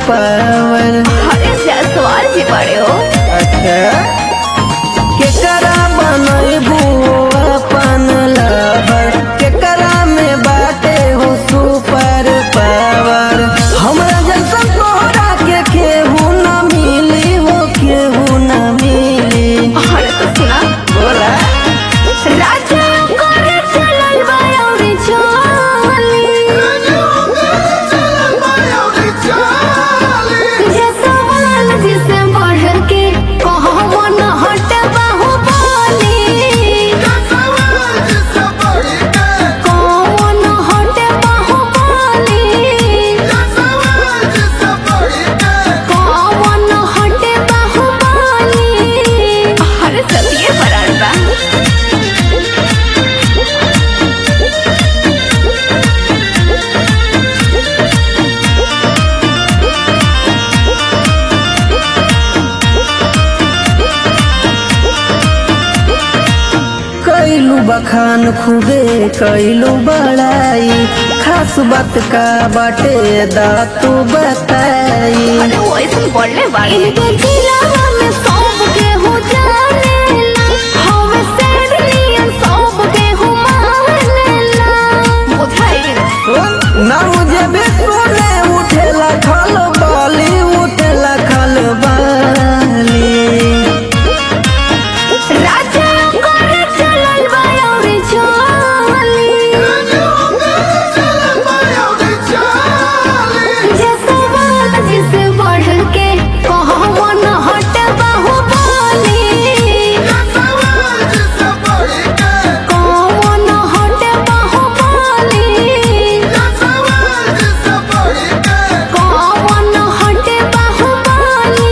power अरे जायसवाल जी बड़े हो अच्छा केकरा बनैबू अपन लवर केकरा में बाटे हो सुपर पावर हमरा जैसा तोहरा के केहू न मिली हो केहू न मिली अरे तो सुना बोला राजा करे चलल बा अउरी चली जायसवाल जी से बढ़ के कहबो न हट बाहुबली कौन हट बाहुबली कौन हट बाहुबली अरे सतिये परार बा कैलू बखान खूबे कैलू बड़ाई खास बात का बाटे दातू बताई अरे वो ऐसे बोलने वाले इनके जिलावा में सब के हो जानेला हवे सेडलियन सब के हो मानेला बुझाई ना मुझे भी सुने उठेला खल बाली उठेला खल बाली राजा करे चलल बा अउरी चली जयसवाल जी से बढ़ के कहबो न हट बाहुबली कौन हट बाहुबली कौन हट बाहुबली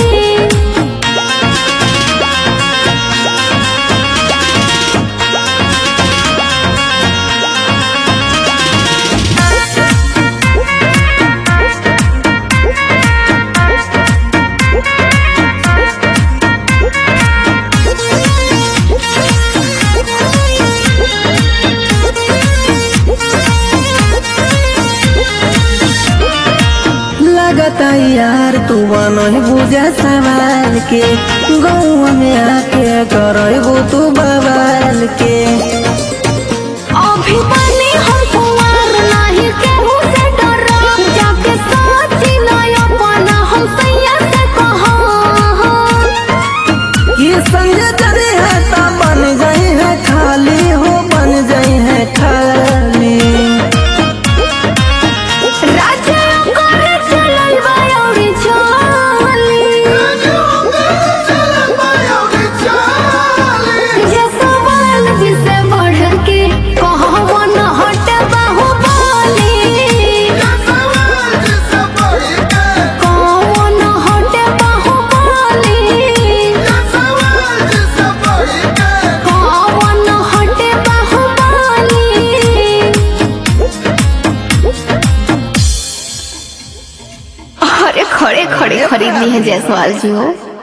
लगता यार तू नहीं बुझा सवाल के गौवा में आके करबू तू बवाल के अभी बनी हम कुंवर नाही केहू से डरब जाके साची नय अपना हम सैया से कहब ये संग जरी है ता बन जाई है खाली हो बन जाई है खाली राजा करे चलल बा अउरी चली जयसवाल जी से बढ़ के कहबो न हट बाहुबली कौन हट बाहुबली कौन हट बाहुबली अरे खड़े खड़े खरीद ली है जयसवाल जी हो